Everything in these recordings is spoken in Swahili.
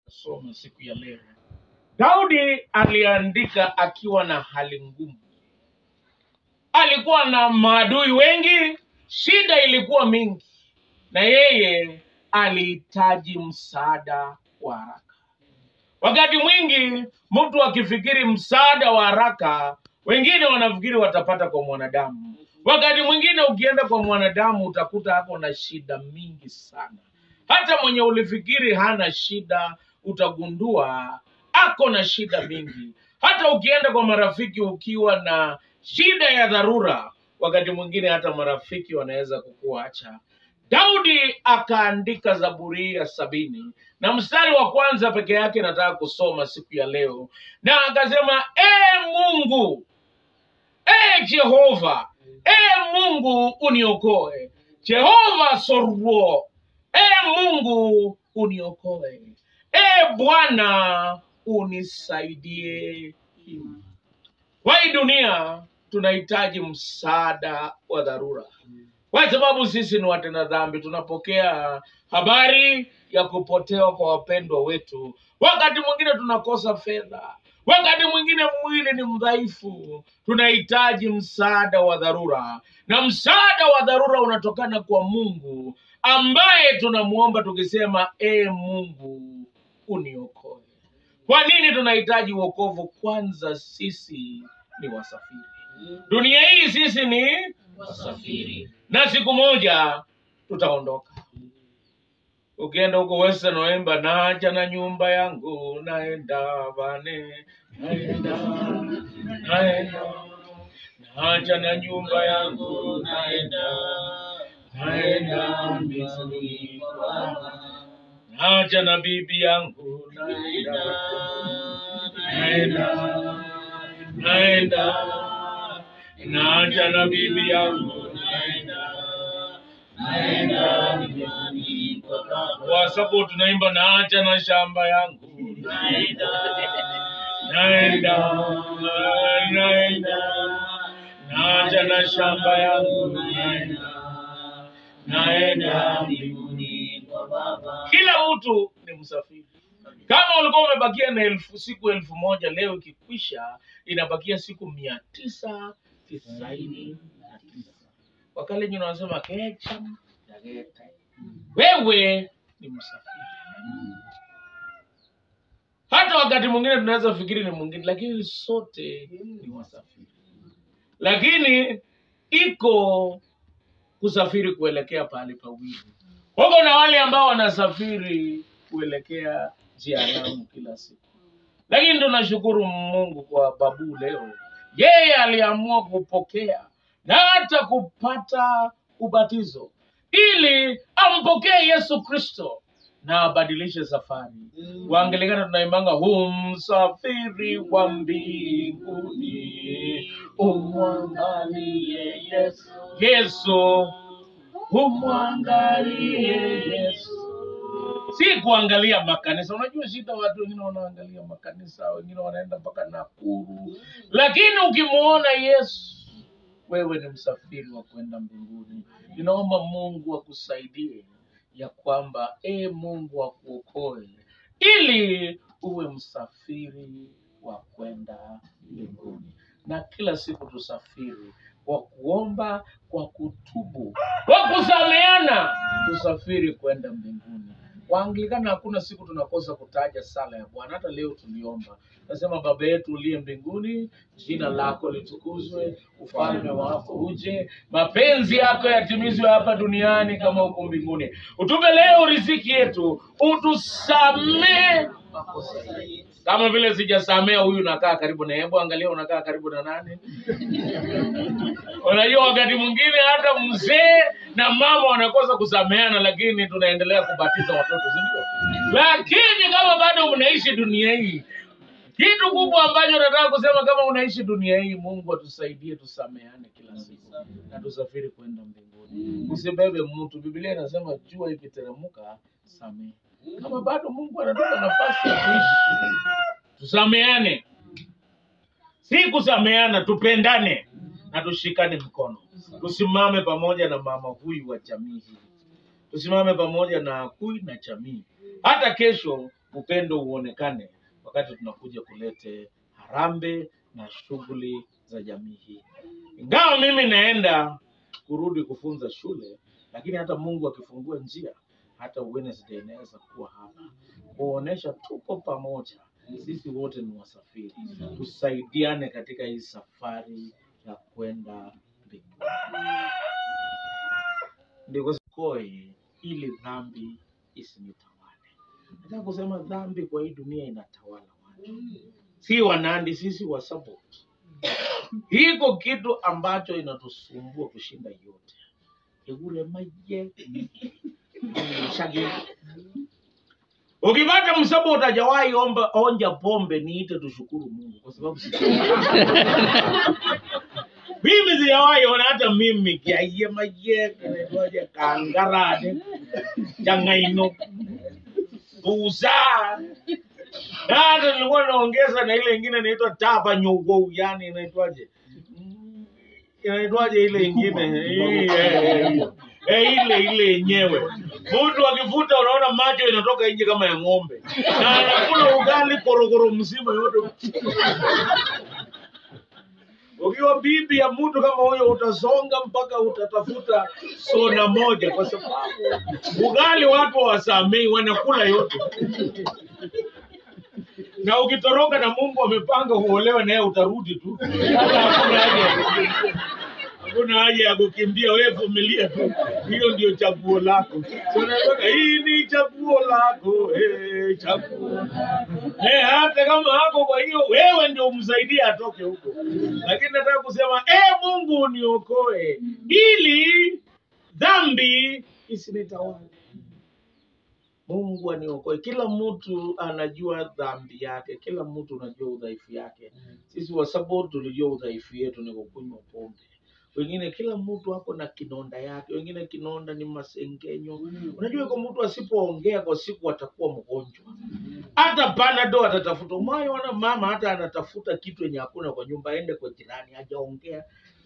kusoma siku ya leo. Daudi aliandika akiwa na hali ngumu, alikuwa na maadui wengi, shida ilikuwa mingi, na yeye alihitaji msaada wa haraka. Wakati mwingi mtu akifikiri msaada wa haraka, wengine wanafikiri watapata kwa mwanadamu. Wakati mwingine ukienda kwa mwanadamu utakuta ako na shida mingi sana. Hata mwenye ulifikiri hana shida, utagundua ako na shida mingi. Hata ukienda kwa marafiki ukiwa na shida ya dharura, wakati mwingine hata marafiki wanaweza kukuacha. Daudi akaandika Zaburi ya sabini na mstari wa kwanza peke yake nataka kusoma siku ya leo, na akasema e Mungu, e Jehova, e Mungu uniokoe. Jehova sorwo, e Mungu uniokoe. E Bwana unisaidie. Kwa hii dunia tunahitaji msaada wa dharura kwa sababu sisi ni watenda dhambi. Tunapokea habari ya kupotewa kwa wapendwa wetu, wakati mwingine tunakosa fedha, wakati mwingine mwili ni mdhaifu, tunahitaji msaada wa dharura, na msaada wa dharura unatokana kwa Mungu ambaye tunamwomba tukisema, e Mungu uniokoe. Kwa nini tunahitaji wokovu? Kwanza sisi ni wasafiri, dunia hii sisi ni wasafiri na siku moja tutaondoka. Ukienda huko Western waimba naja na nyumba yangu naenda bane, naenda naenda, naja na nyumba yangu naenda naenda mbinguni kwa Baba. naja na bibi yangu naenda naenda naenda naja na bibi yangu naenda naenda mbinguni kwa Baba. kwa sababu tunaimba naja na shamba yangu Naenda, naenda naenda naja na shamba yangu naenda naenda mbinguni kwa Baba. kila mtu ni msafiri kama ulikuwa umebakia na elfu siku elfu moja leo ikikwisha inabakia siku mia tisa tisaini na tisa wakale nyina wanasema kecham yageta wewe ni msafiri hata wakati mwingine tunaweza fikiri ni mwingine lakini sote ni wasafiri lakini iko kusafiri kuelekea pahali pawili huko na wale ambao wanasafiri kuelekea jehanamu kila siku lakini tunashukuru mungu kwa babu leo yeye aliamua kupokea na hata kupata ubatizo ili ampokee yesu kristo na abadilishe safari waangelikana tunaimbanga humsafiri wa mbinguni umwangalie yesu yesu humwangalie yesu si kuangalia makanisa unajua shida watu wengine wanaangalia makanisa wengine wanaenda mpaka nakuru lakini ukimwona yesu wewe ni msafiri wa kwenda mbinguni ninaomba mungu akusaidie ya kwamba e mungu akuokoe ili uwe msafiri wa kwenda mbinguni na kila siku tusafiri kwa kuomba kwa kutubu kwa kusameana tusafiri kwenda mbinguni waanglikana hakuna siku tunakosa kutaja sala ya bwana hata leo tuliomba nasema baba yetu uliye mbinguni jina lako litukuzwe ufalme wako uje mapenzi yako yatimizwe hapa duniani kama huko mbinguni utupe leo riziki yetu utusamee makosa yetu kama vile sijasamea huyu nakaa karibu na hebu angalia unakaa karibu na nani unajua wakati mwingine hata mzee na mama wanakosa kusameana lakini tunaendelea kubatiza watoto sindio lakini kama bado mnaishi dunia hii kitu kubwa ambacho nataka kusema kama unaishi dunia hii mungu atusaidie tusameane kila siku na tusafiri kwenda mbinguni usibebe mtu biblia inasema jua ikiteremka samehe kama bado mungu anatupa nafasi ya kuishi tusameane si kusameana tupendane na tushikane mkono tusimame pamoja na mama huyu wa jamii hii tusimame pamoja na Akui na jamii. Hata kesho upendo uonekane wakati tunakuja kulete harambe na shughuli za jamii hii. Ingawa mimi naenda kurudi kufunza shule, lakini hata Mungu akifungua njia, hata Wednesday inaweza kuwa hapa kuonesha tuko pamoja, sisi wote ni wasafiri, tusaidiane katika hii safari ya kwenda mbinguni. Ndiko koi ili dhambi isinitawale. Nataka kusema dhambi kwa hii dunia inatawala watu, si Wanandi, sisi Wasabot. Hiko kitu ambacho inatusumbua kushinda yote egure maje shagi ukipata msabot hajawahi omba onja pombe niite tushukuru Mungu kwa sababu si mimi sijawahi ona hata mimi kiaiye maje kinaitwaje kangarade changaino buza na hata nilikuwa naongeza na ile ingine inaitwa tapa nyogou yani inaitwaje Mm, inaitwaje ile ingine Hii, eh, eh, eh, ile ile yenyewe mtu akivuta unaona macho inatoka nje kama ya ng'ombe na anakula ugali korokoro mzima yote ukiwa bibi ya mtu kama huyo utasonga mpaka utatafuta sona moja kwa sababu ugali watu wasamei wanakula yote na ukitoroka na Mungu amepanga uolewe naye utarudi tu. Wala Hakuna haja ya kukimbia. hakuna haja ya kukimbia, wewe vumilia tu, hiyo ndio chaguo lako. So, unasema, hii ni chaguo lako eh, chaguo eh, hata kama hako. Kwa hiyo wewe ndio umsaidie atoke huko, lakini nataka kusema eh, Mungu uniokoe ili dhambi isinitawale. Mungu aniokoe. Kila mtu anajua dhambi yake, kila mtu anajua udhaifu yake. Sisi Wasabot tulijua udhaifu yetu ni kukunywa pombe. Wengine, kila mtu ako na kinonda yake, wengine kinonda ni masengenyo. Unajua, kwa mtu asipoongea kwa siku atakuwa mgonjwa, hata panado atatafuta. Mwayo wana mama hata anatafuta kitu yenye hakuna kwa nyumba, aende kwa jirani, hajaongea.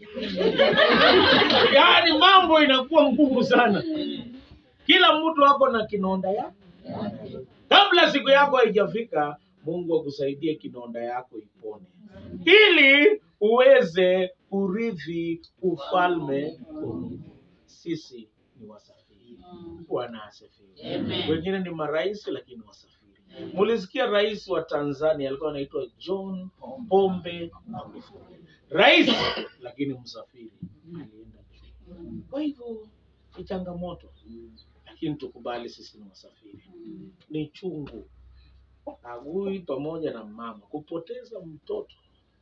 Yaani mambo inakuwa ngumu sana. Kila mtu ako na kinonda yake. Kabla siku yako haijafika, Mungu akusaidie kinonda yako ipone, ili uweze kurithi ufalme wa Mungu. Sisi ni wasafiri. Bwana asifiwe. Amen. Wengine ni marais, lakini wasafiri. Mulisikia rais wa Tanzania alikuwa anaitwa John Pombe Magufuli, rais lakini msafiri, alienda juu. Kwa hivyo ni changamoto, lakini tukubali sisi ni wasafiri. Ni chungu Agui pamoja na mama kupoteza mtoto,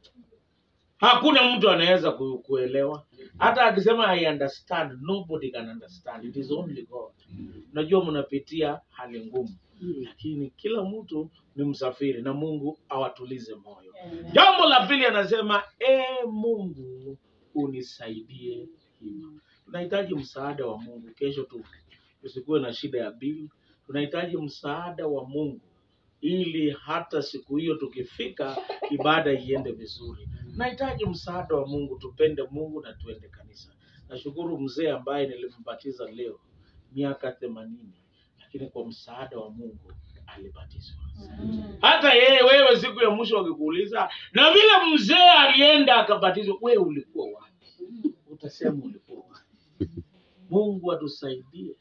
hakuna mtu anaweza ku- kuelewa. Hata akisema I understand, nobody can understand. It is only God. Unajua mnapitia hali ngumu, lakini kila mtu ni msafiri na Mungu awatulize moyo. Jambo la pili anasema, e Mungu unisaidie hima. Tunahitaji msaada wa Mungu. Kesho tu tusikuwe na shida ya bili. Tunahitaji msaada wa Mungu ili hata siku hiyo tukifika, ibada iende vizuri. Tunahitaji msaada wa Mungu, tupende Mungu na tuende kanisa. Nashukuru mzee ambaye nilimbatiza leo miaka themanini, lakini kwa msaada wa Mungu alibatizwa. Hata yeye wewe, siku ya mwisho wakikuuliza, na vile mzee alienda akabatizwa, wewe ulikuwa wapi? Utasema ulikuwa wapi? Mungu atusaidie.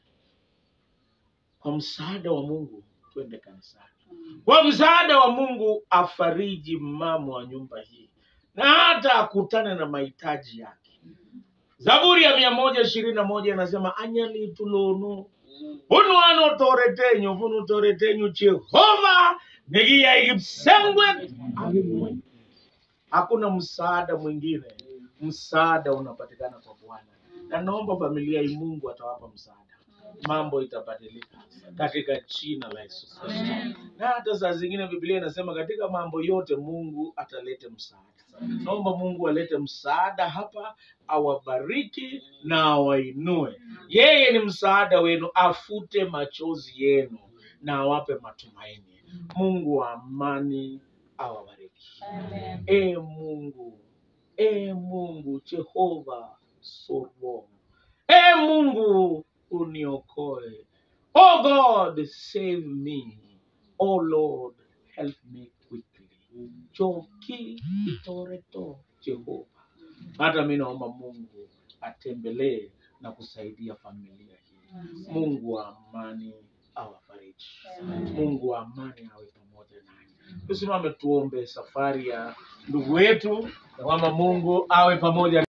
Kwa msaada wa Mungu twende kanisani. Kwa msaada wa Mungu afariji mama wa nyumba hii na hata akutane na mahitaji yake. Zaburi ya mia moja ishirini na moja inasema anyali tulono bunu ano toretenyu bunu toretenyu Jehova nigiyaigipsengwe agimwe. Hakuna msaada mwingine, msaada unapatikana kwa Bwana, na naomba familia hii Mungu atawapa msaada, mambo itabadilika katika jina la Yesu Kristo. Na hata saa zingine Biblia inasema katika mambo yote Mungu atalete msaada. Naomba Mungu alete msaada hapa, awabariki na awainue. Yeye ni msaada wenu, afute machozi yenu na awape matumaini. Mungu wa amani awabariki. E Mungu, e Mungu Jehova Soro, e Mungu uniokoe. Oh God, save me. oh Lord help me quickly choki itoreto Jehova hata mi naomba Mungu atembelee na kusaidia familia hii Mungu wa amani awafariji Mungu wa amani awe pamoja nanyi. Tusimame tuombe safari ya ndugu wetu, na kwamba Mungu awe pamoja